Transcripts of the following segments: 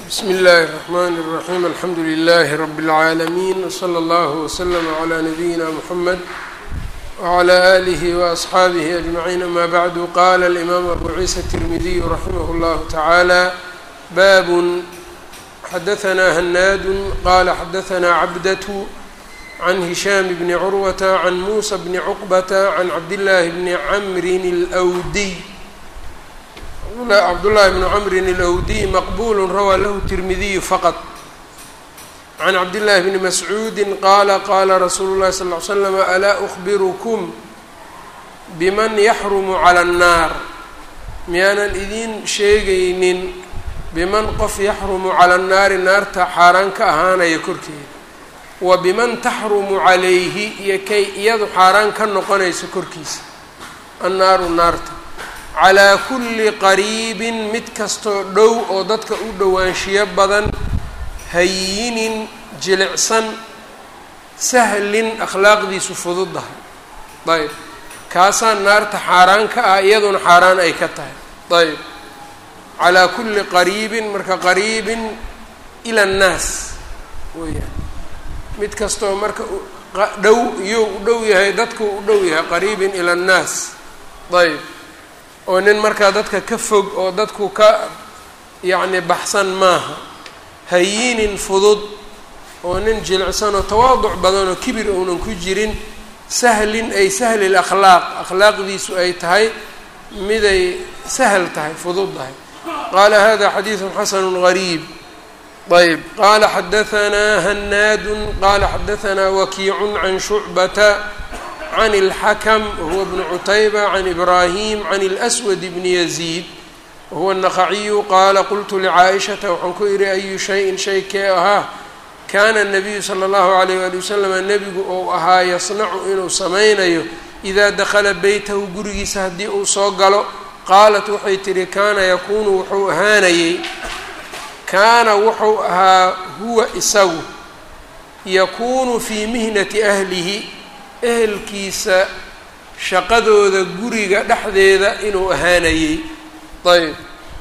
bsmi اllahi الرحmn الرaحيم alxamdu لlh رb العaalمين وslى اllه وslm عlى نabيina mحamed وعlى آlih وأصxaabih أجمعين amا bعd qala الإmam abu ciisa التirmidiy raximh اllah taعalى bab xadaثna hnaad qala xadaثna cabdaة عn هisham bn curwaة عn muسى bn cqبة عn cabdالlahi bn cmri الأwdiy cabdالlahi bn cmri الأwdiy maqbul rawى lahu التirmidiy faqط can cabdالlahi bni mascuudi qaala qaala rasuulu اlahi sal ly slam alaa أخbirkm bman yaxrumu calى الnaar miyaanan idiin sheegaynin biman qof yaxrumu calى الnaari naarta xaaraan ka ahaanaya korkeeda wa biman taxrumu calayhi iyo kay iyadu xaaraan ka noqonayso korkiisa annaaru naarta calaa kulli qariibin mid kastoo dhow oo dadka u dhowaanshiyo badan hayinin jilicsan sahlin akhlaaqdiisu fududdahay ayb kaasaa naarta xaaraan ka ah iyaduna xaaraan ay ka tahay ayb calaa kulli qariibin marka qariibin ila annaas weyaan mid kastoo marka dhow iyou u dhow yahay dadku u dhow yahay qariibin ila annaas ayb oo nin markaa dadka ka fog oo dadku ka yacni baxsan maaha hayinin fudud oo nin jilicsan oo tawaaduc badan oo kibir uunan ku jirin sahlin ay sahli lakhlaaq akhlaaqdiisu ay tahay miday sahal tahay fudud tahay qaala hada xadiidu xasanu gariib ayb qaala xadahanaa hanaadu qaala xadahanaa wakiicu can shucbata can اlxakm wahuwa bnu cutayba can ibraahim can اlأswad bni yaziid wahuwa الnaqaciyu qaala qultu lcaaishata waxaan ku idhi ayu shayin shay kee ahaa kaana الnabiyu salى اllahu alayh wali waslama nebigu ou ahaa yasnacu inuu samaynayo idaa dakala beytahu gurigiisa haddii uu soo galo qaalat waxay tihi kaana yakuunu wuxuu ahaanayey kaana wuxuu ahaa huwa isagu yakuunu fii mihnati ahlihi ehelkiisa shaqadooda guriga dhexdeeda inuu ahaanayey ayb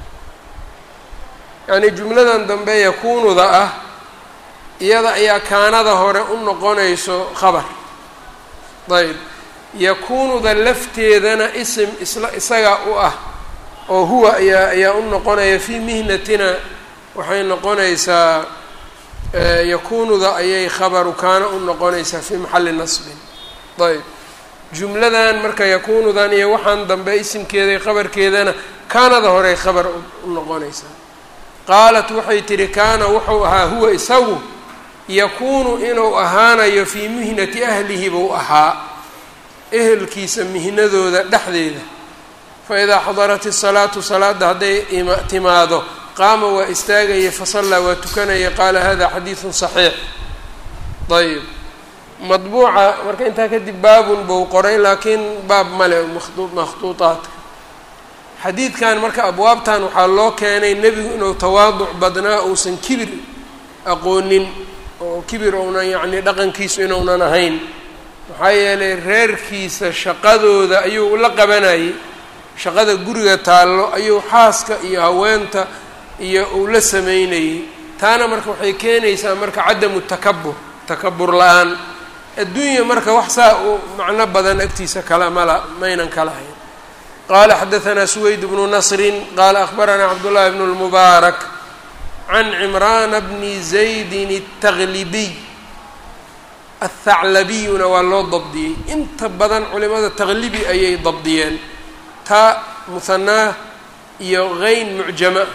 yacnii jumladan dambe yakuunuda ah iyada ayaa kaanada hore u noqonayso khabar ayb yakuunuda lafteedana isim isla isaga u ah oo huwa ayaa ayaa u noqonaya fii mihnatina waxay noqonaysaa yakuunuda ayay khabaru kaana u noqonaysaa fii maxalli nasbin ayb jumladan marka yakuunudan iyo waxaan dambe isimkeeda khabarkeedana kaanada horey khabar u noqonaysaa qaalat waxay tihi kaana wuxuu ahaa huwa isagu yakuunu inuu ahaanayo fii mihnati ahlihi buu ahaa ehelkiisa mihnadooda dhexdeeda fa idaa xadarat isalaatu salaada hadday timaado qaama waa istaagaya fasallaa waa tukanaya qaala hada xadiidun saxiix ayb madbuuca marka intaa kadib baabun buu qoray laakiin baab male makhduuطaadka xadiidkan marka abwaabtan waxaa loo keenay nebigu inuu tawaaduc badnaa uusan kibir aqoonin oo kibir ounan yacni dhaqankiisu inuunan ahayn maxaa yeelay reerkiisa shaqadooda ayuu la qabanayay shaqada guriga taallo ayuu xaaska iyo haweenta iyo uu la sameynayey taana marka waxay keenaysaa marka cadamu takabur takabur la-aan adduunya marka wax saa uu macno badan agtiisa kala mala maynan kala hayn qaala xadahanaa suweyd bnu nasrin qaala akhbaranaa cabdullahi bnu lmubaarak can cimraana bni zaydin الtaglibiy athaclabiyuna waa loo dabdiyey inta badan culimada taglibi ayay dabdiyeen taa muhanaa iyo geyn mucjama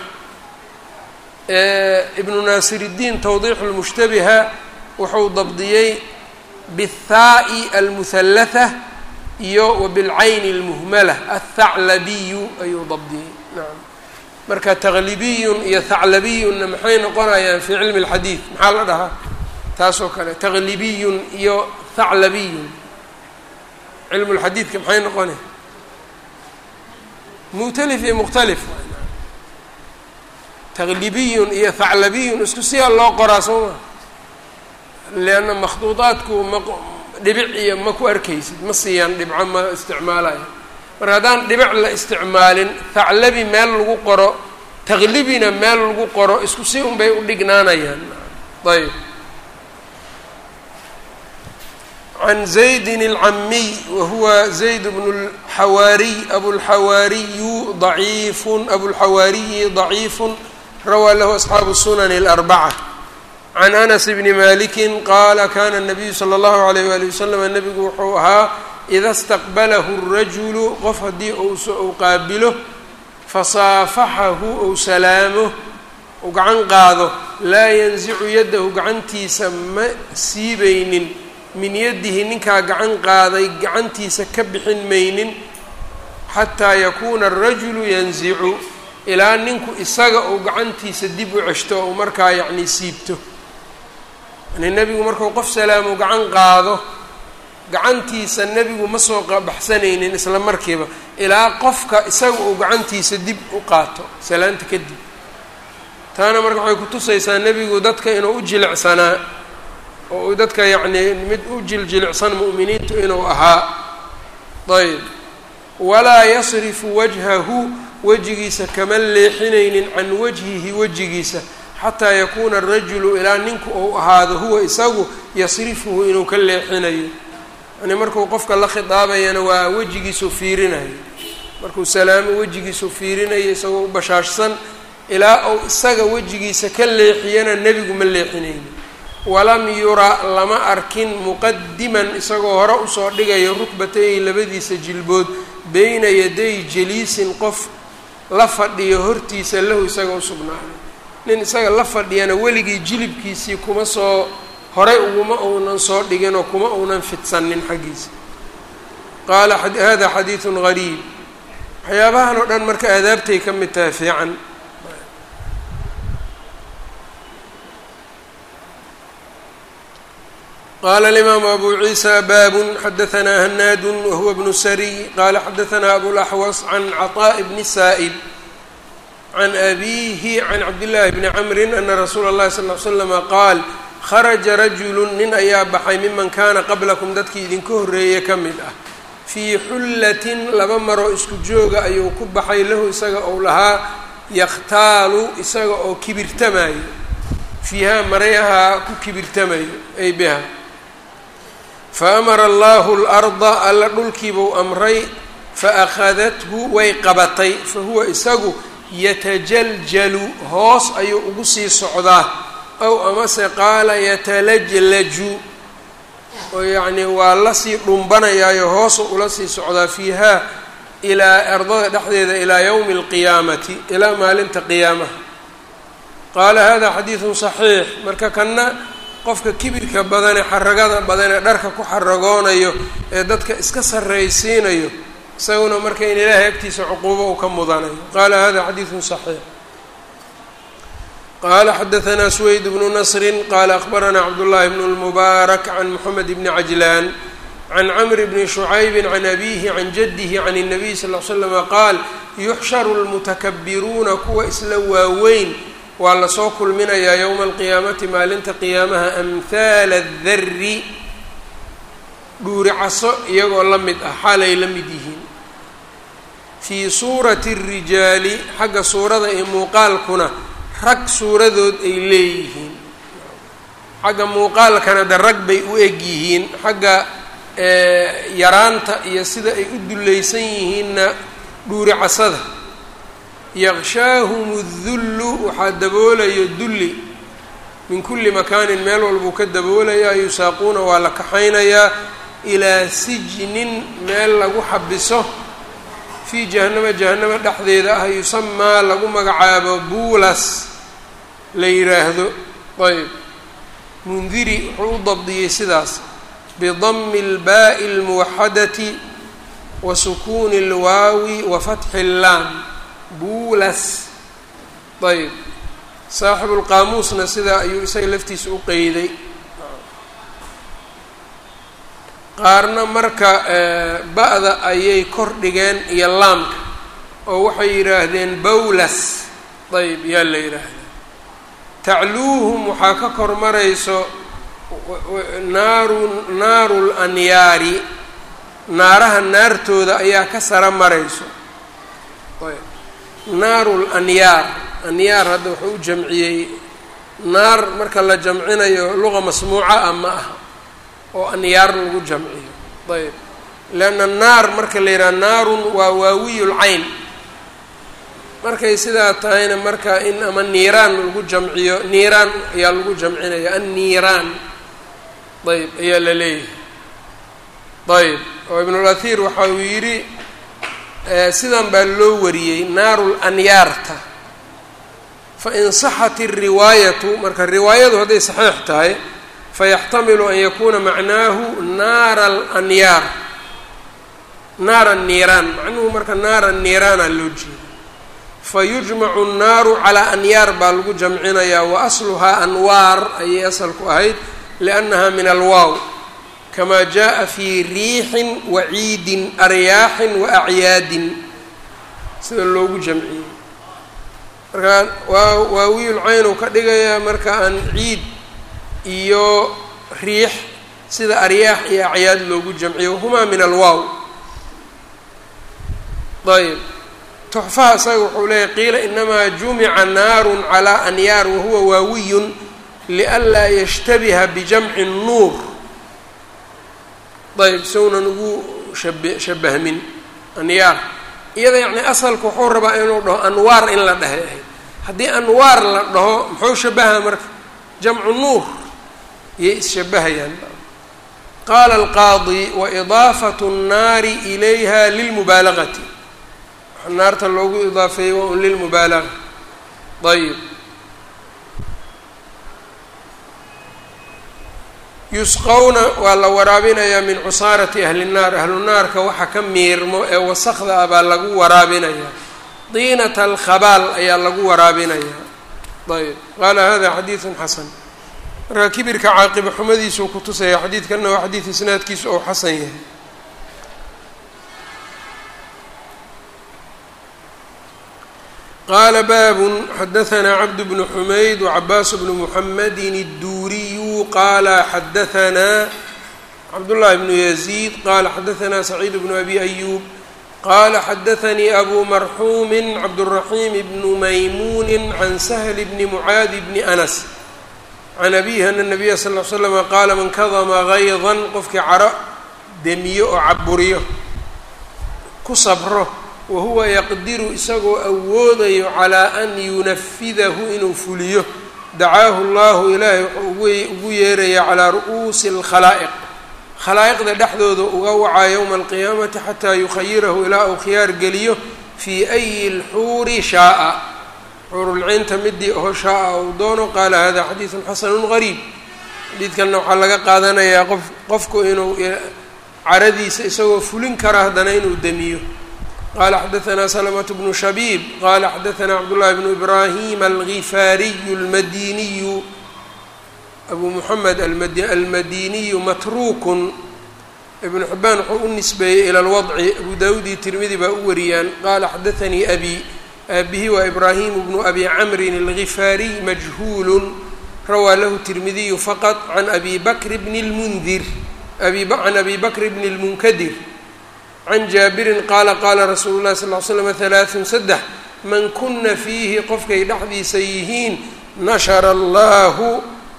ibnu naasiridiin tawdiixu lmushtabiha wuxuu dabdiyey bاthaa'i almuhallatha iyo wabilcayni اlmuhmala athaclabiyu ayuu dabdiyey nacam marka taglibiyun iyo thaclabiyunna maxay noqonayaan fii cilmi اlxadiid maxaa la dhahaa taasoo kale taglibiyun iyo thaclabiyun cilmu lxadiidka maxay noqonaya mukhtalif iyo mukhtalif taglibiyun iyo thaclabiyun isku siyaa loo qoraa soo maa leanna makhduudaadku ma dhibic iyo ma ku arkaysid ma siiyaan dhibco ma isticmaalayo marka haddaan dhibic la isticmaalin thaclabi meel lagu qoro taqlibina meel lagu qoro isku si unbay u dhignaanayaan ayb can zaydin اlcamiy wahuwa zayd bnu اlxawaariy abulxawaariyu daciifun abulxawaariyi daciifun rawaa lahu asxaabu sunan اlarbaca can anas bni maliki qaala kana الnabiyu slى اllahu alayh wali waslm nebigu wuxuu ahaa ida staqbalahu الrajulu qof haddii uu qaabilo fasaafaxahu ou salaamo uu gacan qaado laa yanzicu yaddahu gacantiisa ma siibaynin min yadihi ninkaa gacan qaaday gacantiisa ka bixin maynin xataa yakuuna arajulu yanzicu ilaa ninku isaga uu gacantiisa dib u ceshto ou markaa yacnii siibto yani nebigu markuu qof salaamo gacan qaado gacantiisa nebigu ma soo baxsanaynin isla markiiba ilaa qofka isaga uu gacantiisa dib u qaato salaanta kadib taana marka waxay kutusaysaa nebigu dadka inuu u jilicsanaa oo uu dadka yacnii mid u jiljilicsan mu'miniintu inuu ahaa ayb walaa yasrifu wajhahu wejigiisa kama leexinaynin can wajhihi wejigiisa xataa yakuuna arajulu ilaa ninku uu ahaado huwa isagu yasrifuhu inuu ka leexinayo yani markuu qofka la khidaabayana waa wejigiisuu fiirinayo markuu salaamo wejigiisuu fiirinayo isagoo u bashaashsan ilaa uu isaga wejigiisa ka leexiyana nebigu ma leexinayni walam yura lama arkin muqadiman isagoo hore usoo dhigayo rukbatayhi labadiisa jilbood beyna yaday jaliisin qof la fadhiyo hortiisa lahu isaga usugnaaday nin isaga la fadhiyana weligii jilibkiisii kuma soo horay uguma uunan soo dhigin oo kuma uunan fidsanin xaggiisa qaala hada xadiidun gariib waxyaabahan oo dhan marka aadaabtay ka mid tahay fiican qala alimaamu abu ciisa baabun xadahanaa hanaadu wahuwa bnu sariy qala xadahanaa abulaxwas can caطaaءi bni saa'ib can abiihi can cabdillaahi bni camrin ana rasuula اllahi sal ly slama qaal kharaja rajulu nin ayaa baxay miman kaana qablakum dadkii idinka horreeye ka mid ah fii xullatin laba maroo isku jooga ayuu ku baxay lahu isaga ou lahaa yakhtaalu isaga oo kibirtamayo fiihaa marayahaa ku kibirtamayo ay biha fa amara allahu larda alla dhulkiibuu amray fa akhadathu way qabatay fa huwa isagu yatajaljalu hoos ayuu ugu sii socdaa ow amase qaala yatalajlaju oo yacnii waa lasii dhumbanayaayo hoosu ula sii socdaa fiihaa ilaa ardada dhexdeeda ilaa yowmi alqiyaamati ilaa maalinta qiyaamaha qaala hada xadiidun saxiix marka kanna qofka kibirka badane xaragada badanee dharka ku xaragoonayo ee dadka iska sarraysiinayo isaguna marka in ilaahay agtiisa cuquubo uu ka mudanayo qaala hada xadiidun saxiix qala xadaanaa sweyd bnu nasri qala akbaranaa cabdullahi bn lmubaarak can moxamed bni cajlaan can camr bni shucaybi can abihi can jadihi can الnabiy sal l slama qaal yuxsharu lmutakabiruuna kuwa isla waaweyn waa lasoo kulminayaa yowma alqiyaamati maalinta qiyaamaha amhaala adari dhuuricaso iyagoo la mid ah xaalay la mid yihiin fii suurati الrijaali xagga suurada iyo muuqaalkuna rag suuradood ay leeyihiin xagga muuqaalkana de rag bay u eg yihiin xagga yaraanta iyo sida ay u dullaysan yihiinna dhuuricasada yaqshaahum اdullu waxaa daboolayo dulli min kulli makaanin meel walbuu ka daboolayaa yusaaquuna waa la kaxaynayaa ilaa sijnin meel lagu xabiso fii jahannama jahannama dhexdeeda ah yusamaa lagu magacaabo buulas la yidhaahdo ayb mundiri wuxuu u dabdiyey sidaas bidami اlbaaءi اlmuwaxadati wa sukuuni اlwaawi wa fatxi اllaam buulas ayb saaxibu lqaamuusna sidaa ayuu isaga laftiisa u qeyday qaarna marka ba-da ayay kor dhigeen iyo laamka oo waxay yidhaahdeen bawlas ayb yaa la yidhaahdaa tacluuhum waxaa ka kor marayso naaru naaru lanyaari naaraha naartooda ayaa ka sara marayso ayb naaru lanyaar anyaar hadda wuxuu u jamciyey naar marka la jamcinayo luqa masmuuca ah ma aha oo anyaar lagu jamciyo ayb leanna naar marka la yidhaha naarun waa waawiyulcayn markay sidaa tahayna marka in ama niiraan lagu jamciyo niiraan ayaa lagu jamcinaya anniiraan ayb ayaa la leeyahay ayb oo ibnulahir waxa uu yidhi sidan baa loo wariyey naarul anyaarta fa in saxat iriwaayatu marka riwaayadu hadday saxiix tahay fayaxtamilu an yakuuna macnaahu naara alanyaar naara niiraan macnuhu marka naara niiraana loo jeeda fayujmacu nnaaru calaa anyaar baa lagu jamcinayaa wa asluhaa anwaar ayay asalku ahayd liannaha min alwaaw kama jaءa fii riixin wa ciidin aryaaxin wa acyaadin sida loogu jamciyey marka waa waawiil caynu ka dhigayaa marka aan ciid iyo riix sida aryaax iyo acyaad loogu jamciyo wahumaa min alwaaw ayb tuxfaha isaga wuxuu leeyahy qiila inamaa jumica naarun calaa anyaar wahuwa waawiyun lianlaa yashtabiha bijamci nuur ayb sownan ugu shabe shabahmin anyaar iyada yacni asalka wuxuu rabaa inuu dhaho anwaar in la dhahay ahayd haddii anwaar la dhaho muxuu shabaha marka jamcu nuur iyay isshabahayaan qaala alqaadi waidaafatu nnaari ilayha lilmubaalagati waxa naarta loogu idaafeeyey waa un lilmubaalaga ayib yusqowna waa la waraabinayaa min cusaarati ahli nnaar ahlu naarka waxa ka miirmo ee wasakda ah baa lagu waraabinayaa diinata alkhabaal ayaa lagu waraabinayaa ayb qaala hada xadiidun xasan marka kibirka caaqiba xumadiisuu ku tusaya xadiidkanna waa xadiid isnaadkiisu ou xasan yahay qaala baabun xadahanaa cabd bnu xumayd wacabaas bnu muxamedin الduuriyu qaala xadahanaa cabdullahi bnu yaziid qaala xadahanaa saciid bnu abi ayuub qaala xadaanii abu marxuumi cabdالraxiim bnu maymuuni can sahli bni mucaadi bni anas can abihi ana nabiya sal l slama qaala man kadama gaydan qofkii caro demiyo oo caburiyo ku sabro wahuwa yaqdiru isagoo awoodayo calaa an yunafidahu inuu fuliyo dacaahu llahu ilaahay wuxuu ugu yeeraya calaa ru'uusi alkhalaa'iq khalaa'iqda dhexdooda uga wacaa yowma alqiyaamati xataa yukhayirahu ilaa uu khiyaar geliyo fii ayi lxuuri shaaa xuurulciynta midii oho shaaa uu doono qaala hada xadiidun xasanun gariib xadiidkanna waxaa laga qaadanayaa qof qofku inuu caradiisa isagoo fulin kara haddana inuu demiyo qala xadaanaa slmة bnu shabiib qala xadaanaa cabdullahi bnu ibrahim algifaariyu almadiniyu abu muxamed almadiniyu matruukun ibnu xibaan wuxuu u nisbeeyey ila lwadci abu dawud iyo tirmidi baa u wariyaan qala xadaanii abi aabihi waa ibraahimu bnu abi camrin algifaariy majhuulu rawaa lahu tirmidiyu faqط can abi bakr bni lmundir can abi bakr bni اlmunkadir can jaabirin qaala qaala rasuulu llahi sal l slam halaaثun saddex man kuna fiihi qofkay dhexdiisa yihiin nashara allahu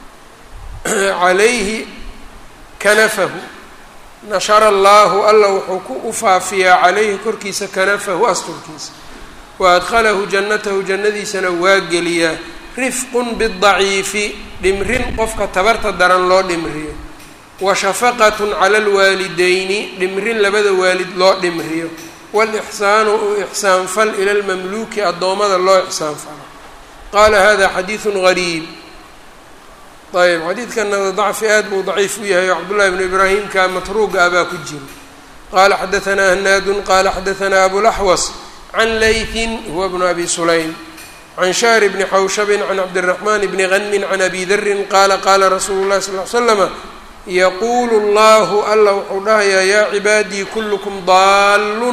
calayhi kanafahu nashara allaahu alla wuxuu ku ufaafiyaa calayhi korkiisa kanafahu asturkiisa wa adkhalahu jannatahu jannadiisana waa geliyaa rifqun bidaciifi dhimrin qofka tabarta daran loo dhimriyo wa shafaqatun cala alwaalideyni dhimrin labada waalid loo dhimriyo waalixsaanu u ixsaanfal ila lmamluuki addoommada loo ixsaanfalo qaala hada xadiidun gariib ayb xadiidkana dacfi aad buu daciif u yahay oo cabdullahi bnu ibraahimka matruuga ah baa ku jira qaala xadaanaa hanaadun qaala xadaanaa abulaxwas can laytin huwa bnu abi sulaym can shahr bni xawshabin can cabdiraxmaan bni hanmin can abi darin qaala qaala rasuulu llahi sal l slama yaquulu llahu alla wuxuu dhahayaa yaa cibaadii kullukum daallun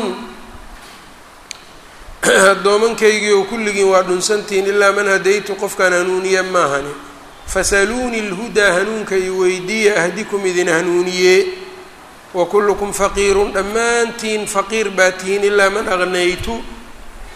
addoomankaygii oo kulligiin waa dhunsantihiin ilaa man hadaytu qofkaan hanuuniye maahani fasaluunii lhudaa hanuunka i weydiiya ahdikum idin hanuuniye wa kullukum faqiirun dhammaantiin faqiir baa tihiin ilaa man aqnaytu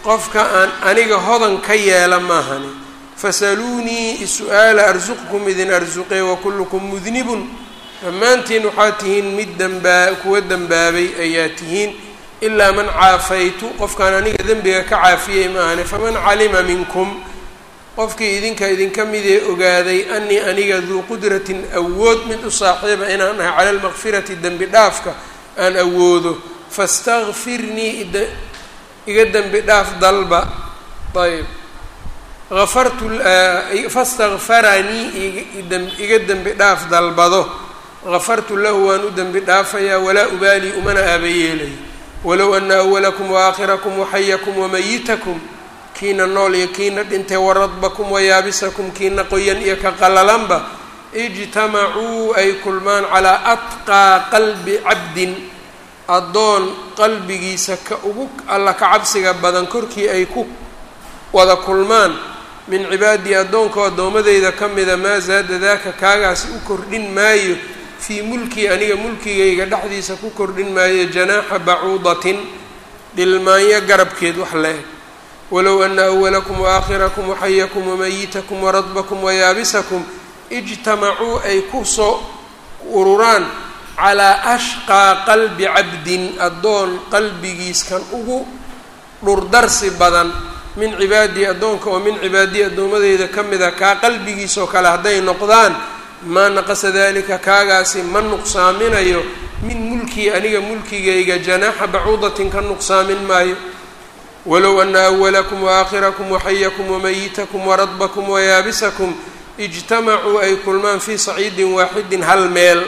qofka aan aniga hodan ka yeela maahani fasaluunii su-aala arsuqkum idin arsuqee wakullukum mudnibun dhammaantiin waxaad tihiin mid dambaa kuwa dembaabay ayaa tihiin ilaa man caafaytu qofkaan aniga dembiga ka caafiyey maahani faman calima minkum qofkii idinka idinka midee ogaaday anii aniga duu qudratin awood mid u saaxiiba inaan ahay cala lmaqfirati dembi dhaafka aan awoodo fastakfirnii iga dembi dhaaf dalba ayb afartu fastakfaranii iga dembi dhaaf dalbado gafartu lahu waan u dembi dhaafayaa walaa ubaalii umana aabayeelay walow ana awalakum waaaakhirakum waxayakum wamayitakum kiina nool iyo kiina dhintay waradbakum wayaabisakum kiina qoyan iyo ka qalalanba ijtamacuu ay kulmaan calaa atqaa qalbi cabdin addoon qalbigiisa ka ugu alla ka cabsiga badan korkii ay ku wada kulmaan min cibaadii addoonka addoomadeyda ka mida maa zaada daaka kaagaasi u kordhin maayo fii mulkii aniga mulkigayga dhexdiisa ku kordhin maayo janaaxa bacuudatin dhilmaanyo garabkeed wax la-eg walow ana awalakum waaaakhirakum waxayakum wamayitakum waradbakum wayaabisakum ijtamacuu ay ku soo ururaan calaa ashqaa qalbi cabdin addoon qalbigiiskan ugu dhurdarsi badan min cibaadii addoonka oo min cibaadii addoomadeyda ka mida kaa qalbigiisoo kale hadday noqdaan maa naqasa dalika kaagaasi ma nuqsaaminayo min mulkii aniga mulkigayga janaaxa bacuudatin ka nuqsaamin maayo walow ana awalakum waaaakhirakum waxayakum wamayitakum waradbakum wayaabisakum ijtamacuu ay kulmaan fii saciidin waaxidin hal meel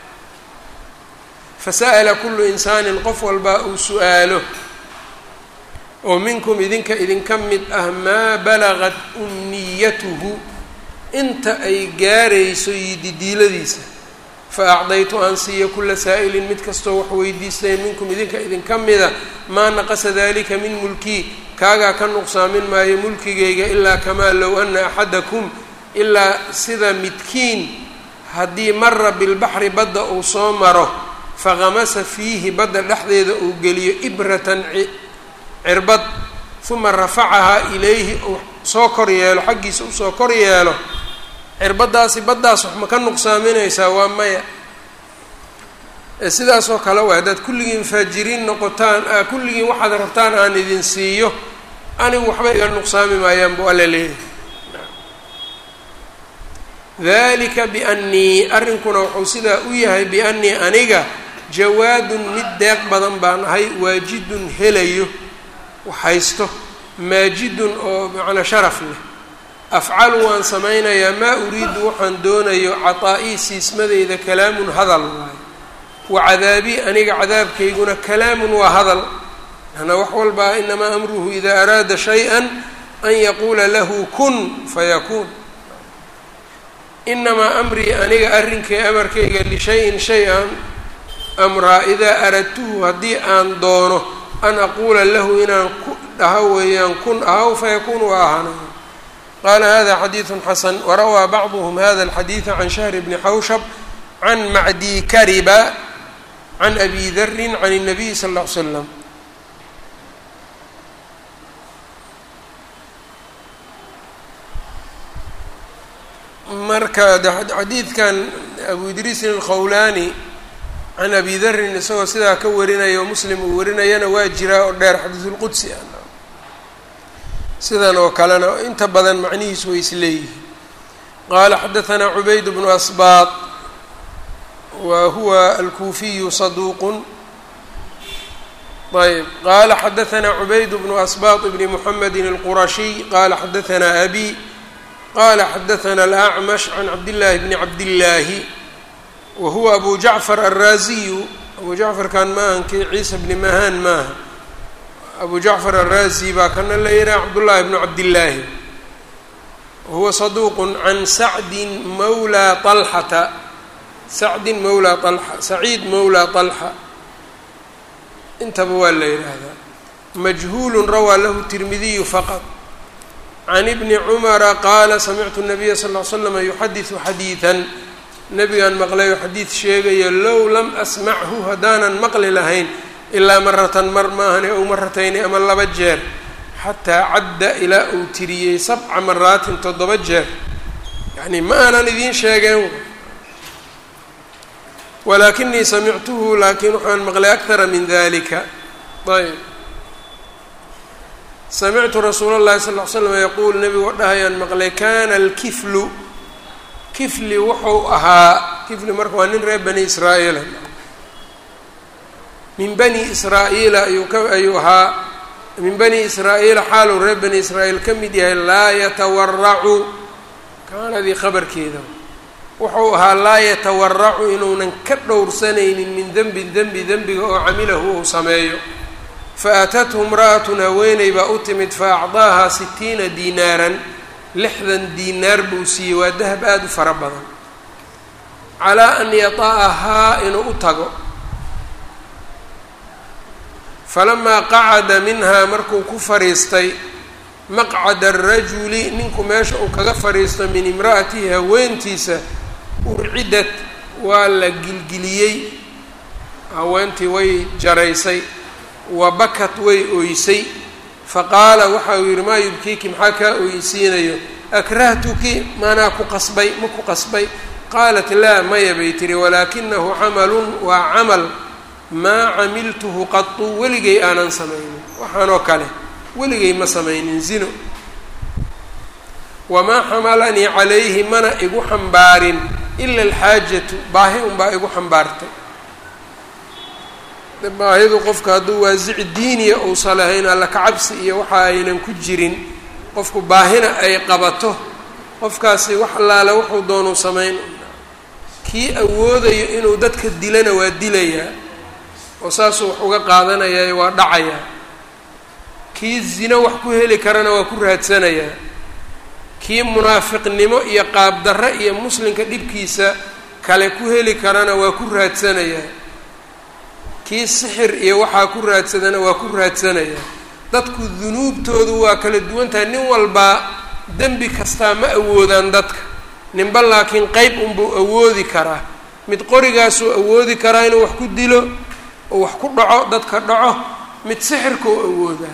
fasa'ala kullu insaanin qof walbaa uu su-aalo oo minkum idinka idinka mid ah maa balagat umniyatuhu inta ay gaarayso yididiiladiisa fa acdaytu aan siiya kula saa'ilin mid kastoo wax weydiistay minkum idinka idinka mida maa naqasa dalika min mulkii kaagaa ka nuqsaamin maayo mulkigayga ilaa kamaa low ana axadakum ilaa sida midkiin haddii mara bilbaxri badda uu soo maro faqamasa fiihi badda dhexdeeda uu geliyo ibratan cirbad uma rafacahaa ilayhi uu soo kor yeelo xaggiisa usoo kor yeelo cirbaddaasi baddaas wax ma ka nuqsaaminaysaa waa maya sidaasoo kale waa haddaad kulligiin faajiriin noqotaan kulligiin waxaad rabtaan aan idin siiyo anigu waxba iga nuqsaami maayaan buu alla leeyahay dalika biannii arrinkuna wuxuu sidaa u yahay biannii aniga jawaadun mid deeq badan baan ahay waajidun helayo waxhaysto maajidun oo macnaa sharaf leh afcalu waan samaynayaa maa uriidu waxaan doonayo cataa-ii siismadeyda kalaamun hadal waayo wa cadaabii aniga cadaabkayguna kalaamun waa hadal ana wax walbaa inamaa amruhu idaa araada shay-an an yaquula lahu kun fayakuun inamaa amrii aniga arrinkay amarkayga lishayin shay an amraa idaa aradtuhu haddii aan doono an aquula lahu inaan ku dhaho weeyaan kun ahaw fayakuun waa ahaanaya qaala hada xadiidu xasan warawaa bacduhm hada alxadiida can shahr bni xawshab can macdi kariba can abi darin can الnabiy sal ll ly slam marka xadiidkan abu idriisin alkhawlaani can abi darin isagoo sidaa ka warinaya oo muslim uu warinayana waa jiraa oo dheer xadiisulqudsi ah sidan oo kalena inta badan macnihiisu way isleeyihiin qaala xadaثanaa cubayd bnu asbaaq wa huwa alkuufiyu saduuqun ayb qaala xadaثanaa cubayd bnu asbaaq bni muxamedi اlqurashiy qaala xadaثanaa abi qala xadaثna alأcmash can cabdillaahi bni cabdillaahi wa huwa abu jacfar alraaziyu abu jacfarkan maahankii ciisa bni mahaan maaha abu jacfar alraazi baa kana la yihaha cabdullaahi bnu cabdillaahi wahuwa saduuq can sacdin mawlaa طalxata sacdin mawlaa طalxa saciid mawlaa طalxa intaba waa la yidhaahdaa majhuulu rawaa lahu tirmidiyu faqad can ibni cumara qaala samictu nabiya sal ll slam yuxadisu xadiidan nabigaan maqlayo xadiid sheegayo low lam asmachu haddaanan maqli lahayn ilaa maratan mar maahane ow maratayni ama laba jeer xataa cadda ilaa uu tiriyey sabca maraatin toddoba jeer yacni ma aanan idiin sheegeen walaakinii samictuhu laakiin waxaan maqlay akthara min dalika ayb samictu rasuula اllahi sal ll ly slam yaquul nebigoo dhahayaan maqlay kana alkiflu kifli wuxuu ahaa kifli marka waa nin reer bani israa'iila min bani israa'iila ayuu ka ayuu ahaa min bani israa'iila xaaluu reer bani israa'iil ka mid yahay laa yatawaracu kaanadii khabarkeeda wuxuu ahaa laa yatawaracu inuunan ka dhowrsanaynin min denbin dembi dembiga oo camilahu uu sameeyo faatathu imra'atun haweeney baa u timid fa acdaahaa sitiina diinaaran lixdan diinaar buu siiyey waa dahab aada u fara badan calaa an yata'ahaa inuu u tago falamaa qacada minhaa markuu ku fadhiistay maqcada arajuli ninku meesha uu kaga fadhiisto min imra'atihi haweentiisa urcidad waa la gilgiliyey haweentii way jaraysay wa bakat way oysay faqaala waxa uu yidhi maa yubkiiki maxaa kaa oysiinayo akrahtuki maanaa ku qasbay ma ku qasbay qaalat laa maya bay tihi walaakinahu camalun waa camal maa camiltuhu qatu weligay aanan samaynin waxaanoo kale weligay ma samaynin zino wamaa xamalanii calayhi mana igu xambaarin ila alxaajatu baahi unbaa igu xambaartay baahidu qofka hadduu waasici diiniya uusa lahayn alla kacabsi iyo waxa aynan ku jirin qofku baahina ay qabato qofkaasi wax allaale wuxuu doonuu samayn kii awoodayo inuu dadka dilana waa dilayaa oo saasuu wax uga qaadanayaa waa dhacayaa kii zino wax ku heli karana waa ku raadsanayaa kii munaafiqnimo iyo qaabdarre iyo muslimka dhibkiisa kale ku heli karana waa ku raadsanayaa kii sixir iyo waxaa ku raadsadana waa ku raadsanayaa dadku dunuubtoodu waa kala duwan tahay nin walbaa dembi kastaa ma awoodaan dadka ninba laakiin qeyb unbuu awoodi karaa mid qorigaasuu awoodi karaa inuu wax ku dilo oo wax ku dhaco dadka dhaco mid sixirkau awoodaa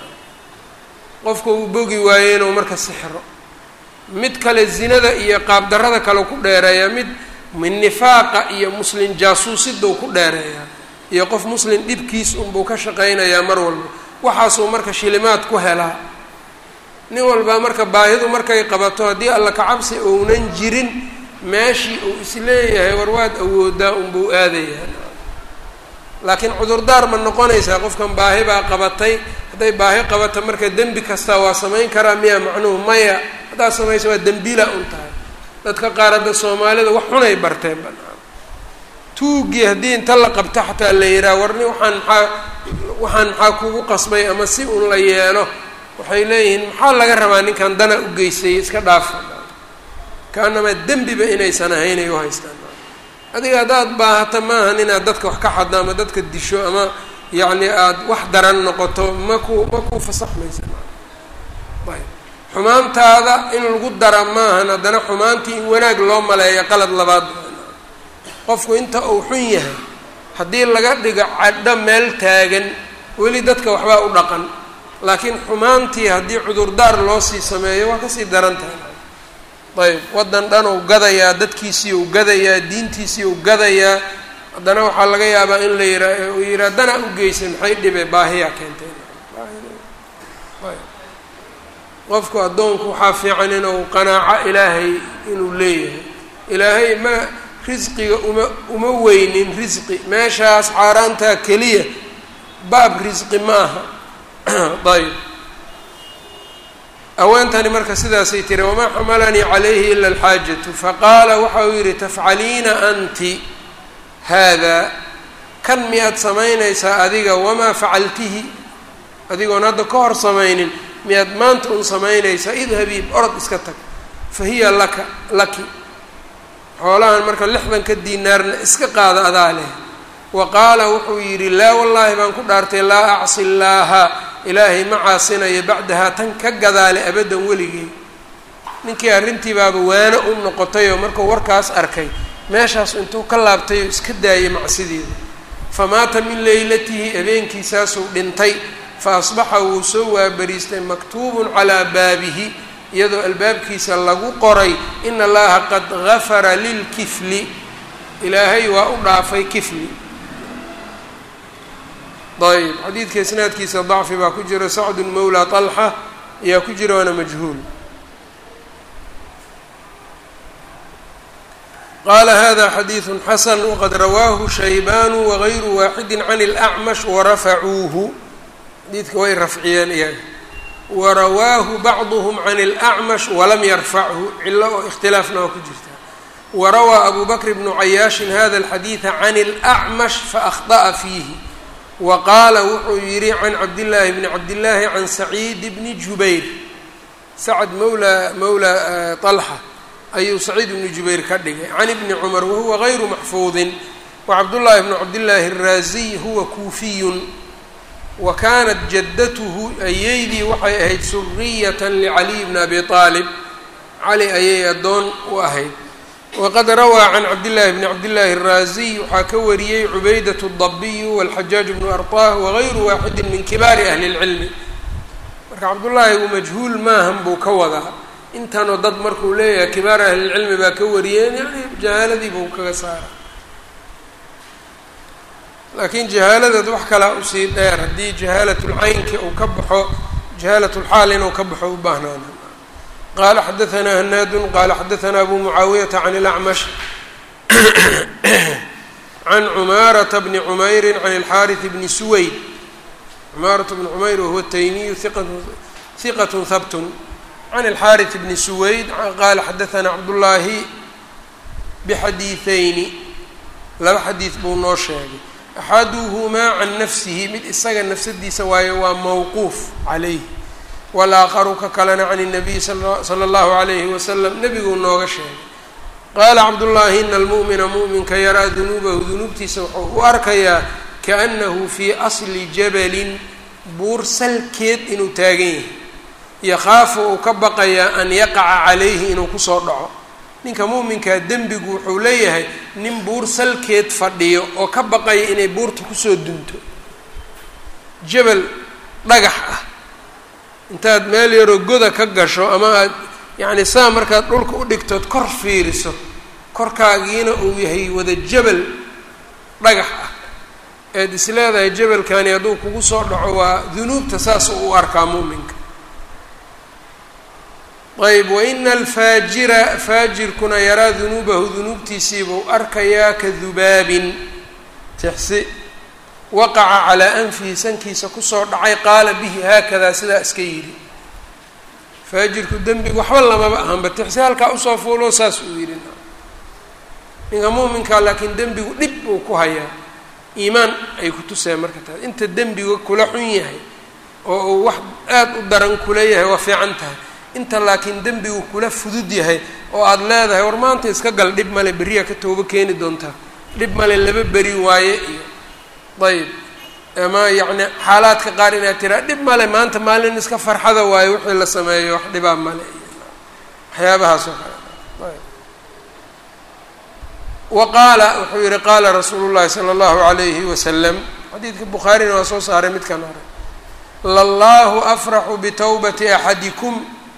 qofka uu bogi waayo inuu marka sixiro mid kale zinada iyo qaabdarrada kale ku dheereeyaa mid mid nifaaqa iyo muslin jaasuusidau ku dheereeyaa iyo qof muslim dhibkiis unbuu ka shaqaynayaa mar walba waxaasuu marka shilimaad ku helaa nin walbaa marka baahidu markay qabato haddii alla kacabsi ounan jirin meeshii uu isleeyahay war waad awoodaa unbuu aadayaa laakiin cudurdaar ma noqonaysaa qofkan baahi baa qabatay hadday baahi qabato marka dembi kastaa waa samayn karaa miya macnuhu maya haddaad samaysa waa dembila un tahay dadka qaar hadda soomaalida wax xunay barteen banaan tuugii haddii inta la qabto xataa la yidhaha warni waxaan maxaa waxaan maxaa kugu qasbay ama si un la yeelo waxay leeyihiin maxaa laga rabaa ninkan dana u geystay iska dhaafa kaanamaa dembiba inaysan ahaynay u haystaan adiga haddaad baahata maahan inaad dadka wax ka xaddo ama dadka disho ama yacni aada wax daran noqoto ma ku ma ku fasaxmaysa ayb xumaantaada in lagu dara maahan haddana xumaantii in wanaag loo maleeyo qalad labaad qofku inta uu xun yahay haddii laga dhigo cadho meel taagan weli dadka waxbaa u dhaqan laakiin xumaantii haddii cudurdaar loo sii sameeyo waa kasii daran tahay ayb waddan dhan uu gadayaa dadkiisii uu gadayaa diintiisii uu gadayaa haddana waxaa laga yaabaa in la yiraa uu yihaa danaa u geysay maxay dhibe baahiyaa keentay qofku addoonku waxaa fiican inuu qanaaco ilaahay inuu leeyahay ilaahay ma risqiga uma uma weynin risqi meeshaas xaaraantaa keliya baab risqi ma aha ayb haweentani marka sidaasay tiri wamaa xamalanii calayhi ila alxaajatu faqaala waxa uu yidhi tafcaliina anti haadaa kan miyaad samaynaysaa adiga wamaa facaltihi adigoon hadda ka hor samaynin miyaad maanta un samaynaysaa idhabii orod iska tag fa hiya laka laki xoolahan marka lixdanka diinaarna iska qaada adaa leh wa qaala wuxuu yidhi laa wallaahi baan ku dhaartay laa acsi llaaha ilaahay ma caasinayo bacdahaa tan ka gadaale abaddan weligey ninkii arrintii baaba waano u noqotayoo markuu warkaas arkay meeshaas intuu ka laabtay oo iska daayay macsideeda famaata min leylatihi habeenkiisaasuu dhintay fa asbaxa wuu soo waabariistay maktuubun calaa baabihi iyadoo albaabkiisa lagu qoray ina allaha qad gafara lilkifli ilaahay waa u dhaafay kifli ayb xadiidka isnaadkiisa dacfi baa ku jira sacdun mawla طalxa ayaa ku jira waana majhuul qala hada xadiiثu xasan waqad rawaahu shaybanu wagayru waaxidi can اlأcmash warafacuuhu xadiidka way rafciyeen iyaga warawaahu bacduhm can اlأcmash walam yarfachu cilo oo ikhtilaafna waa ku jirta warawaa abu bakr bnu cayaashin hada اlxadiiثa can اlأcmash faأkhطأa fiihi wa qaala wuxuu yidhi can cabdillaahi bni cabdillaahi can saciid bni jubayr sacd mawla mawla طalxa ayuu saciid bni jubayr ka dhigay can ibni cumar wahuwa gayru maxfuudin wacabdullaahi bnu cabdillaahi الraaziy huwa kuufiyun wa kaanat jaddatuhu ayeydii waxay ahayd suriyata licaliy bni abi aalib cali ayay addoon u ahayd waqad rawaa can cabdillaahi bni cabdillaahi الraaziy waxaa ka wariyey cubaydat الdabiyu wاlxajaaj bnu arطah wagayru waaxidi min kibaari ahli اlcilmi marka cabdullaahi uu majhuul maahan buu ka wadaa intanoo dad markuu leeyahay kibaar ahlilcilmi baa ka wariyeen yani jahaaladii buu kaga saara laakiin jahaaladeed wax kalaa usii dheer haddii jahaalatulcaynki uu ka baxo jahaalatulxaal inuu ka baxo u baahnaana qala xadaanaa hanaadun qala xadaanaa abu mucaawiyata can اlacmash can cumaarata bni cumayri can اlxaariث bni suwayd cumaarata bni cumayr wahuwa taymiyu hiqat habtun can اlxaariث bni suwayd qaala xadaanaa cabdullaahi bixadiiثayni laba xadiid buu noo sheegay axaduhumaa can nafsihi mid isaga nafsadiisa waayo waa mawquuf calayh walaaqaru ka kalena can الnabiy sala اllahu عalayhi wasalam nebiguu nooga sheegay qaala cabdullaahi ina almu'mina mu'minka yaraa dunuubahu dunuubtiisa wuxuu u arkayaa kaأnahu fii asli jabalin buur salkeed inuu taagan yahay yakhaafu uu ka baqayaa an yaqaca calayhi inuu kusoo dhaco ninka muuminkaa dembigu wuxuu leeyahay nin buur salkeed fadhiyo oo ka baqaya inay buurta kusoo dunto jabal dhagax ah intaad meel yaroo goda ka gasho ama aad yacni saa markaad dhulka u dhigtood kor fiiriso korkaagiina uu yahay wada jabal dhagax ah eed is leedahay jabalkani hadduu kugu soo dhaco waa dunuubta saas u arkaa muuminka ayb waina alfaajira faajirkuna yaraa dunuubahu dunuubtiisiibuu arkayaa ka dubaabin tixsi waqaca calaa anfihi sankiisa kusoo dhacay qaala bihi haakadaa sidaa iska yidhi faajirku dembigu waxba lamaba ahanba tixsi halkaa usoo fuulo saas uu yidhi ninka muuminkaa laakiin dembigu dhib uu ku hayaa iimaan ay ku tuseen marka taas inta dembiga kula xun yahay oo uu wax aada u daran kula yahay waa fiican tahay inta laakiin dembigu kula fudud yahay oo aada leedahay war maanta iska gal dhib male beriyaa ka toobo keeni doontaa dhib male laba beri waaye iyo ayb ama yacni xaalaadka qaar inaad tiraa dhib male maanta maalin iska farxada waayo wixii la sameeyo wax dhibaa male waxyaabahaas oo kale ayb wa qaala wuxuu yihi qaala rasuulu llahi sala allahu alayhi wasalam xadiidka bukhaarina waa soo saaray midkan hore lallahu afraxu bitawbati axadikum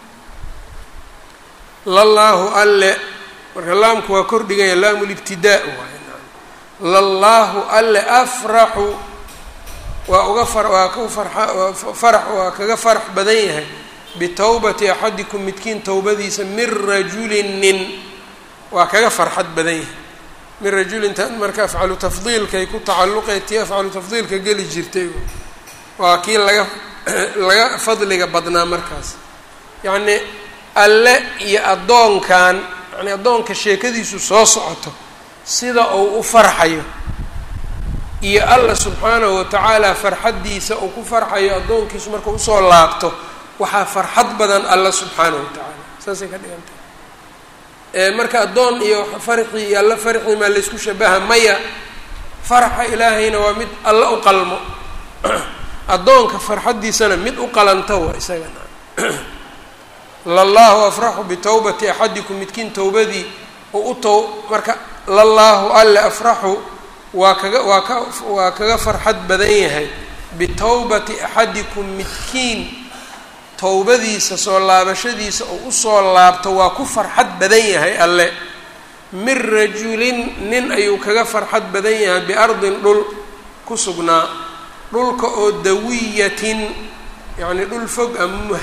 lallaahu alle marka laamku waa kordhiganya laamu libtidaa waay lallaahu alle afraxu waa uga far waa ka farxa farax waa kaga farax badan yahay bitawbati axadikum midkiin towbadiisa min rajulin nin waa kaga farxad badan yahay min rajulin ta marka afcalu tafdiilkay ku tacalluqay tii afcalu tafdiilka geli jirtay waa kii laga laga fadliga badnaa markaas yacni alle iyo addoonkan yani addoonka sheekadiisu soo socoto sida uu u farxayo iyo alla subxaanahu watacaala farxaddiisa uu ku farxayo addoonkiisu marka usoo laabto waxaa farxad badan alla subxaanahu watacaala saasay ka dhigan tahay marka addoon iyo farxii iyo alla farxii maa laysku shabaha maya farxa ilaahayna waa mid alla u qalmo addoonka farxaddiisana mid u qalanta waa isagana lallaahu afraxu bitawbati axadikum midkiin towbadii oo u tow marka lallaahu alle afraxu waa kaga waa ka waa kaga farxad badan yahay bitowbati axadikum midkiin towbadiisa soo laabashadiisa oo usoo laabto waa ku farxad badan yahay alle min rajulin nin ayuu kaga farxad badan yahay biardin dhul ku sugnaa dhulka oo dawiyatin yacni dhul fog ama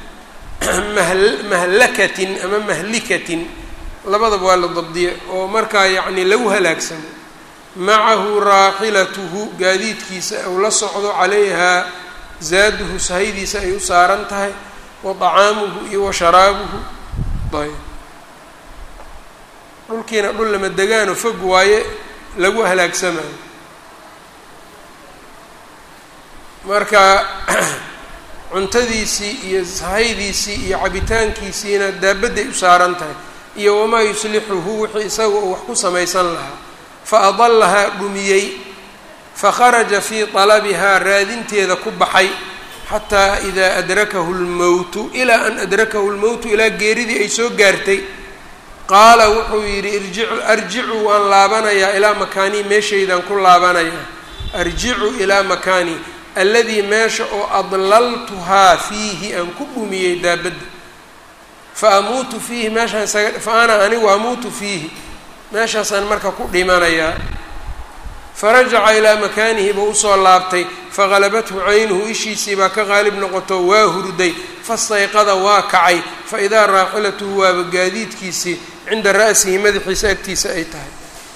mahlakatin ama mahlikatin labadaba waa la dabdiye oo markaa yacni lagu halaagsamo macahu raaxilatuhu gaadiidkiisa uu la socdo calayhaa zaaduhu sahaydiisa ay u saaran tahay wa طacaamuhu iyo wa sharaabuhu ayb dhulkiina dhul lama degaano fog waaye lagu halaagsamayo marka cuntadiisii iyo sahaydiisii iyo cabitaankiisiina daabadday u saaran tahay iyo wamaa yuslixuhu wixii isaga uu wax ku samaysan lahaa fa adallahaa dhumiyey fakharaja fii talabihaa raadinteeda ku baxay xataa idaa adrakahu lmowtu ilaa an adrakahu lmowtu ilaa geeridii ay soo gaartay qaala wuxuu yidhi irjicu arjicu waan laabanayaa ilaa makaanii meeshaydaan ku laabanayaa arjicu ilaa makaanii alladii meesha oo adlaltuhaa fiihi aan ku dhumiyey daabadda fa amuutu fiihi meeshaan isaga fa ana anigu amuutu fiihi meeshaasaan marka ku dhimanayaa farajaca ilaa makaanihi buu usoo laabtay faqalabathu caynuhu ishiisii baa ka qaalib noqoto waa hurday fastayqada waa kacay fa idaa raaxilatuhu waaba gaadiidkiisii cinda ra'sihi madaxiisa agtiisa ay tahay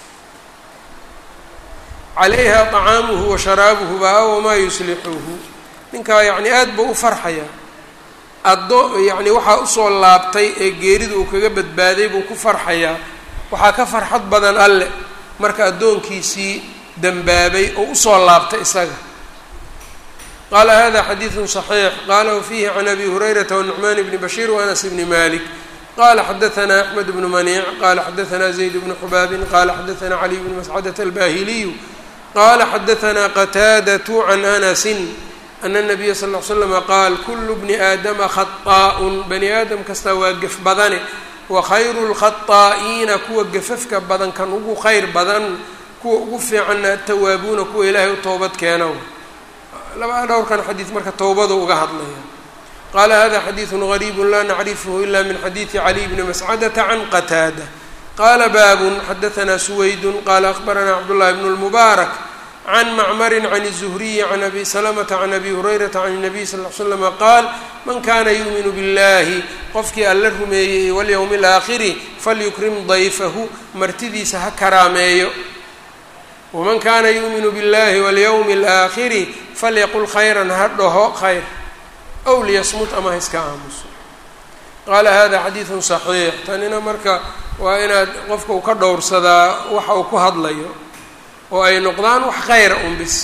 calayha طacaamuhu wa sharaabuhu baa wamaa yuslixuhu ninkaa yacni aad buu u farxayaa addo yacni waxaa usoo laabtay ee geerida uu kaga badbaaday buu ku farxayaa waxaa ka farxad badan alle marka addoonkiisii dembaabay oo usoo laabtay isaga qaala hada xadiidu صaxiix qalahu fiihi can abi hurayrata wanucmaan bni bashiir waanas bni malik qala xadaثna axmed bnu maniic qala xadaثna zayd bnu xubaabin qala xadaثna caliy bnu mascadat albahiliyu qala xadaثna qataadaة can anasi ana الnabiya sal ll ly slama qaal kulu bni aadama khaطaa'un bani aadam kastaa waa gef badane wakhayru اlkhaطaa'iina kuwa gefafka badan kan ugu khayr badan kuwa ugu fiicanna atawaabuuna kuwa ilaahay u toobad keena laba dhowrkan xadiid marka towbadu uga hadlaya qala hada xadiiثu غariib la nacrifhu ila min xadiiثi caliy bni mascadata can qataada qala baabun xadaثna suwayd qala akhbarana cabdullahi bn اlmubaarak can macmari can الzuhriyi can abi salamata can abi hurayrata can الnabiy sal ly slama qaal man kana yuuminu biاllahi qofkii alla rumeeyey walyowmi اlaakhiri falyukrim dayfahu martidiisa ha karaameeyo waman kana yuuminu biاllahi walyowmi اlaakhiri falyaqul khayran ha dhaho khayr ow liyasmut ama ha iska aamuso qaala hada xadiidun saxiix tanina marka waa inaad qofka uu ka dhowrsadaa waxa uu ku hadlayo oo ay noqdaan wax khayra un bis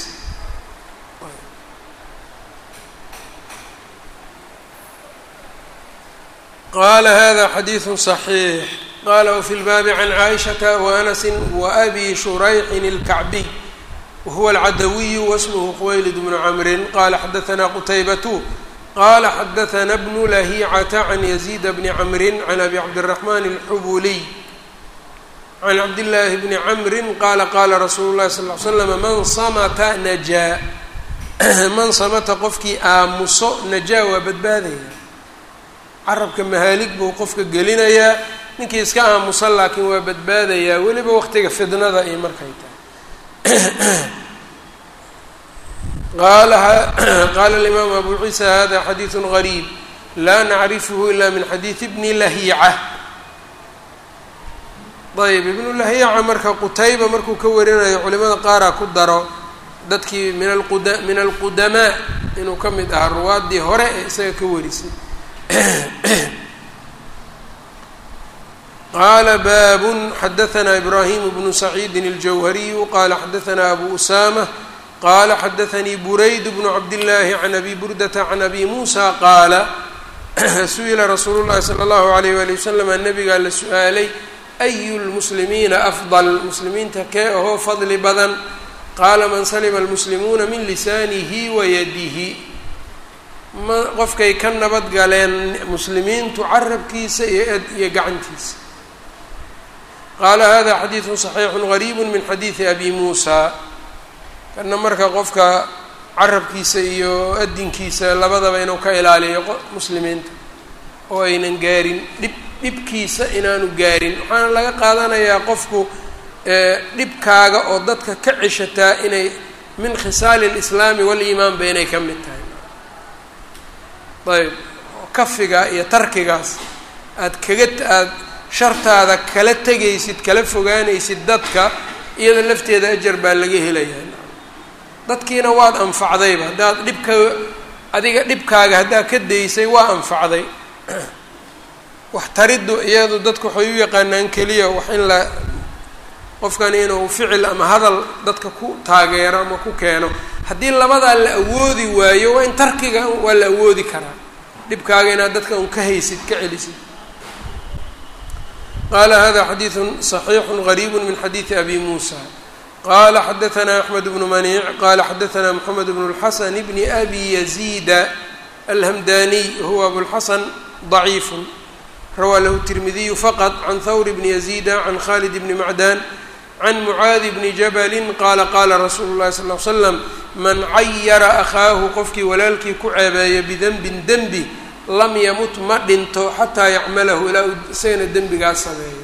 qaala hada xadiidu صaxiix qala wfi lbaabi can caaishata waanasi waabi shurayxin اlkacbiy wahuwa alcadawiyu wasmhu khuwaylid bnu camrin qala xadaثna qutaybatu qala xadaثna bnu lahicata can yaziid bni camrin can abi cabdالraxman اlxubuliy can cabdillaahi bni camrin qaala qaala rasuulu llahi sal ly slam man samata najaa man samata qofkii aamuso najaa waa badbaadaya carabka mahaalig buu qofka gelinayaa ninkii iska aamusan laakiin waa badbaadayaa weliba waqtiga fidnada iyo markay tahay qaala alimaam abu ciisa hada xadiidu gariib laa nacrifhu ila min xadiidi bni lahiica ayb ibnu lahyaca marka qutayba markuu ka warinayo culimada qaaraa ku daro dadkii min alquda min alqudamaa inuu ka mid ahaa ruwaaddii hore ee isaga ka warisay qaala baabun xadaثna ibrahim bnu saciidi اljawhariyu qala xadaثna abu usama qala xadaثanii burayd bnu cabdillaahi can abi burdata can abi muusa qaala su-ila rasuulu llahi salى اllahu alayh wali waslama nabigaa la su-aalay ayu lmuslimiina afdal muslimiinta kee ahoo fadli badan qaala man salima almuslimuuna min lisaanihi wa yadihi ma qofkay ka nabad galeen muslimiintu carabkiisa iyo iyo gacantiisa qaala hada xadiidu صaxiixu gariibu min xadiidi abi muusa kana marka qofka carabkiisa iyo adinkiisa labadaba inuu ka ilaaliyo muslimiinta oo aynan gaarin dhib dhibkiisa inaanu gaarin waxaana laga qaadanayaa qofku dhibkaaga oo dadka ka ceshataa inay min khisaali اlislaami waliimaanba inay ka mid tahay ayb kafiga iyo tarkigaas aad kaga aada shartaada kala tegaysid kala fogaanaysid dadka iyada lafteeda ajar baa laga helayaa dadkiina waad anfacdayba haddaad dhibka adiga dhibkaaga haddaad ka daysay waa anfacday wax tariddu iyadu dadku waxay u yaqaanaan keliya wax in la qofkan inuu ficil ama hadal dadka ku taageero ama ku keeno haddii labadaa la awoodi waayo waa in tarkiga waa la awoodi karaa dhibkaaga inaad dadka un ka haysid ka celisid qala hada xadiiثu صaxiixu غariib min xadiiثi abi musa qala xadaثna axmed bnu maniic qala xadaثna mxamed bn اlxasan bni abi yaziida alhamdaniy huwa abulxasan ضaciif rawaa lahu tirmidiyu faqط can hawr bni yaziida can khalid bni macdan can mucaadi bni jabali qaala qaala rasuulu اlahi sal ly slam man cayara akhaahu qofkii walaalkii ku ceebeeya bidenbin denbi lam yamut ma dhinto xataa yacmalahu ilaa uu isagana dembigaas sameeyo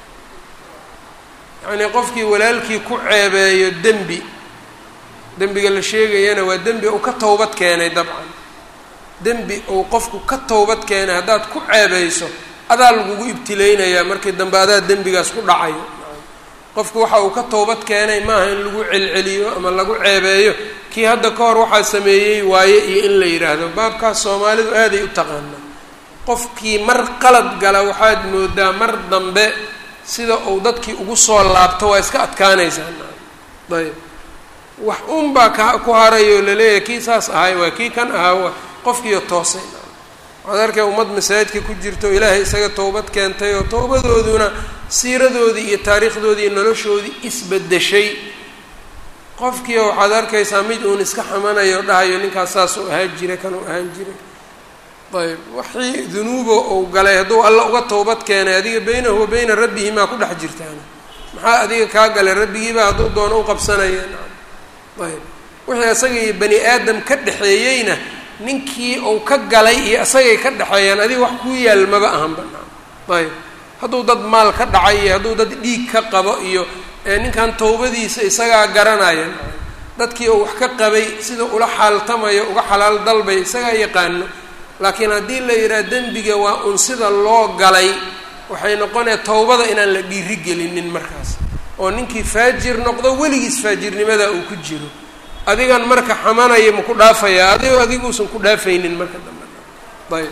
yacnii qofkii walaalkii ku ceebeeyo dembi dembiga la sheegayana waa dembi uu ka towbad keenay dabcan dembi uu qofku ka towbad keenay haddaad ku ceebeyso adaa lagugu ibtileynayaa markii dambe adaa dembigaas ku dhacayo qofku waxa uu ka towbad keenay maaha in lagu celceliyo ama lagu ceebeeyo kii hadda ka hor waxaa sameeyey waaye iyo in la yidhaahdo baabkaas soomaalidu aaday u taqaanaa qofkii mar qalad gala waxaad moodaa mar dambe sida uu dadkii ugu soo laabto waa iska adkaanaysaa ayb wax un baa ka ku harayoo laleeyahay kii saas ahay waa kii kan ahaa waa qofkiiyo toosay waxaad arkay ummad masaajidka ku jirto ilaahay isaga towbad keentay oo towbadooduna siiradoodii iyo taariikhdoodii iyo noloshoodii isbedeshay qofkiio waxaad arkaysaa mid uun iska xamanayo dhahayo ninkaas saasuu ahaan jiray kanuu ahaan jiray ayb waxii dunuubo uu galay hadduu alla uga towbad keenay adiga beynahu wa beyna rabbihi maa ku dhex jirtaan maxaa adiga kaa galay rabbigiibaa hadduu doono u qabsanaya ayb wixii isaga iyo bani aadam ka dhexeeyeyna ninkii uu ka galay iyo isagay ka dhexeeyaan adiga wax kuu yaal maba ahanba ayb hadduu dad maal ka dhacay iyo hadduu dad dhiig ka qabo iyo ninkan towbadiisa isagaa garanaya dadkii uu wax ka qabay sida ula xaaltamayo uga xalaal dalbay isagaa yaqaano laakiin haddii la yidhaha dembiga waa un sida loo galay waxay noqonaya towbada inaan la dhiiri gelinin markaas oo ninkii faajir noqdo weligiis faajirnimada uu ku jiro adigan marka xamanaya ma ku dhaafayaa adigoo adiguusan ku dhaafaynin marka dambe ayb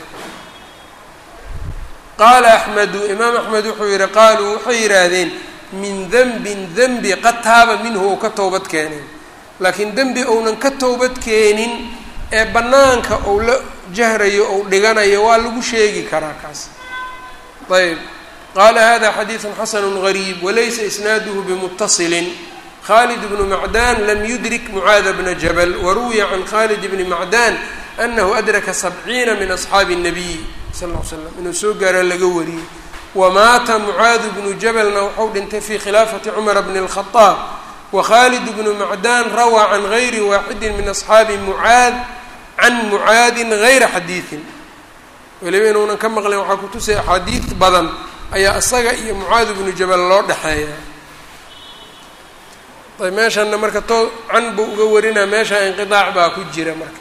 qaala axmedu imaam axmed wuxuu yihi qaaluu waxay yidhaahdeen min denbin dembi qad taaba minhu ou ka towbad keeneen laakiin dembi ounan ka towbad keenin ee bannaanka ou la jahrayo ou dhiganayo waa lagu sheegi karaa kaas ayb qaala hada xadiidu xasanu gariib walaysa isnaaduhu bimuttasilin khalid bnu macdan lam yudrik mucaada bna jabal waruwiya can khalid bni macdan anahu adraka sabciina min asxaabi الnabiy sal l slam inuu soo gaaraa laga wariyey wamaata mucaadu bnu jabalna wuxuu dhintay fi khilaafati cumar bni اlkhadaab wakhalid bnu macdan rawaa can gayri waaxidi min asxaabi mucaad can mucaadin gayra xadiidin weliba inuunan ka maqlin waxaa kutusay axaadiid badan ayaa isaga iyo mucaad bnu jabal loo dhexeeya ayb meeshanna marka to can buu uga warinaa meesha inqiaac baa ku jira marka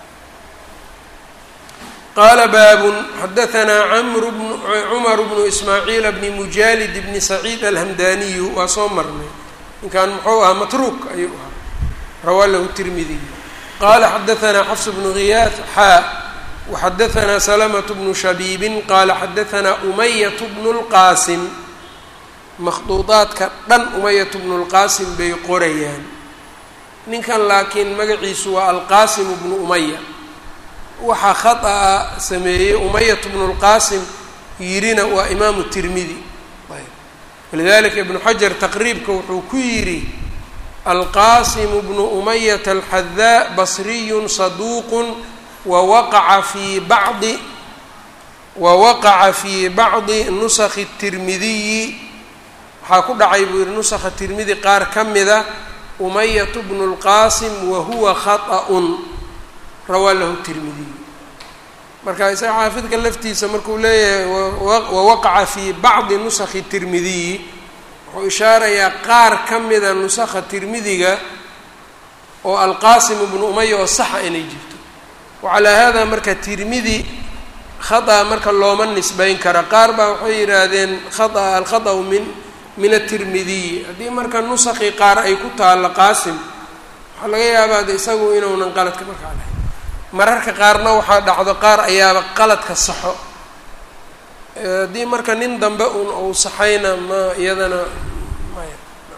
qaala baabun xadaanaa amru bnu cumar bnu ismaaciila bni mujaalid bni saciid alhamdaniyu waa soo marnay ninkan muxuu ahaa matruuk ayuu ahaa rawaa lahu tirmidiy qala xadaanaa xafs bnu ghiyaad xaa waxadaanaa salamatu bnu shabiibin qaala xadaanaa umayat bnu lqaasim makhduudaadka dhan umayat bnu lqaasim bay qorayaan ninkan laakiin magaciisu waa alqaasimu bnu umaya waxaa khata-a sameeyey umayat bnu lqaasim yirina waa imaamu tirmidi walidalika ibnu xajar taqriibka wuxuu ku yidhi alqasimu bnu umayata alxadaa basriyun saduuqun wawaqaca fii bacdi wawaqaca fii bacdi nusakhi tirmidiyi waxaa ku dhacay buu yihi nusakha tirmidi qaar ka mida umayat bnu اlqasim wahuwa khaطأun rawaa lahu tirmidiy marka isaga xaafidka laftiisa markuu leeyahay wawaqaca fii bacdi nusakhi tirmidiyi wuxuu ishaarayaa qaar ka mida nusakha tirmidiga oo alqaasim bnu umaya oo saxa inay jirto wacalaa hada marka tirmidi khata marka looma nisbayn kara qaar baa waxay yidhaahdeen khata alkhaطأu min min atirmidiyi haddii marka nusakii qaar ay ku taalla qaasim waxaa laga yaabaa de isagu inuunan qaladka markaa lahayn mararka qaarna waxaa dhacdo qaar ayaaba qaladka saxo haddii marka nin dambe un uu saxayna ma iyadana maya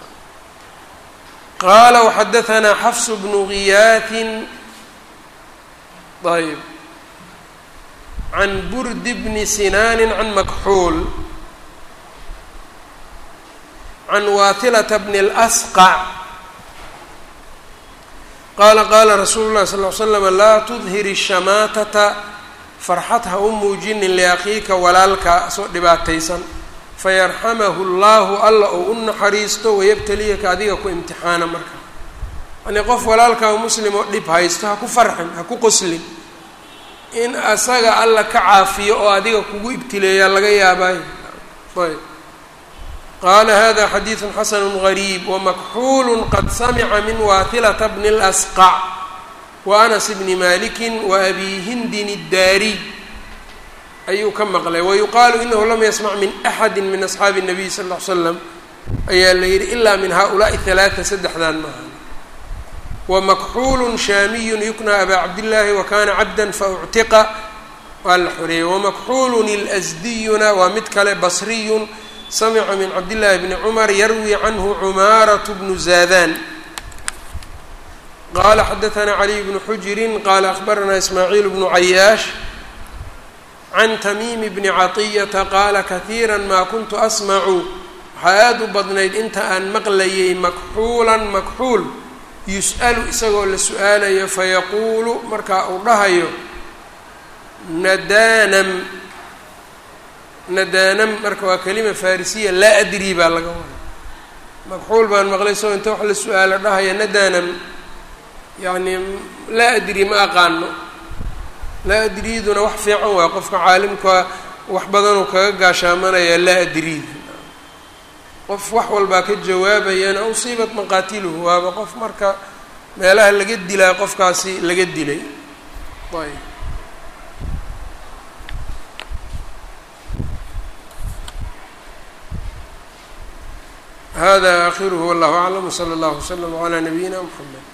qaala waxadahanaa xafsu bnu giyaatin ayb can burdi bni sinaanin can makxuul can waatilata bni اlasqac qaala qaala rasuulu llahi sal ly slama laa tudhir ishamaatata farxad ha u muujinin liakhiika walaalka soo dhibaataysan fayarxamahu llahu alla ou u naxariisto wayabtaliyaka adiga ku imtixaana marka yanii qof walaalkaa muslim oo dhib haysto ha ku farxin ha ku qoslin in asaga alla ka caafiyo oo adiga kugu ibtileeyaa laga yaabaayo ayb qaala hada xadiidu xasanu gariib wamakxuulu qad samica min waatilata bni اlasqac wa anas bni maliki wa abi hindin iddaariy ayuu ka maqlay wayuqaalu inahu lam yasmac min axadi min asxaabi الnabiy sal ll ly slam ayaa la yihi ila min haؤulaai ثalaثa saddexdan maaha wamakxuulu shaamiyu yukna abaa cabdillaahi wakana cabda fauctiqa waa la xoreeyey wamakxuulu اlasdiyuna waa mid kale basriyun samica min cabdillaahi bni cumar yarwi canhu cumaaratu bnu zaadan qala xadaثna caliy bnu xujiri qala akhbarana ismaaciil bnu cayaash can tamiimi bni caطiyata qaala kahiira ma kuntu asmacu waxaa aada u badnayd inta aan maqlayay makxuulan makxuul yus'alu isagoo la su-aalayo fayaquulu markaa uu dhahayo nadaanam nadaanam marka waa kelima farisiya laa adri baa laga wada makxuul baan maqlay isagoo inta wax la su-aalo dhahaya nadaanam yacni laa adri ma aqaano laa adriiduna wax fiican waa qofka caalimka wax badanuu kaga gaashaamanaya laa adriid qof wax walbaa ka jawaabayana usiibat maqaatiluhu waaba qof marka meelaha laga dilaa qofkaasi laga dilay ayb hada akhiruhu wallahu aclam wsala allahu wslam calaa nabiyina mxamed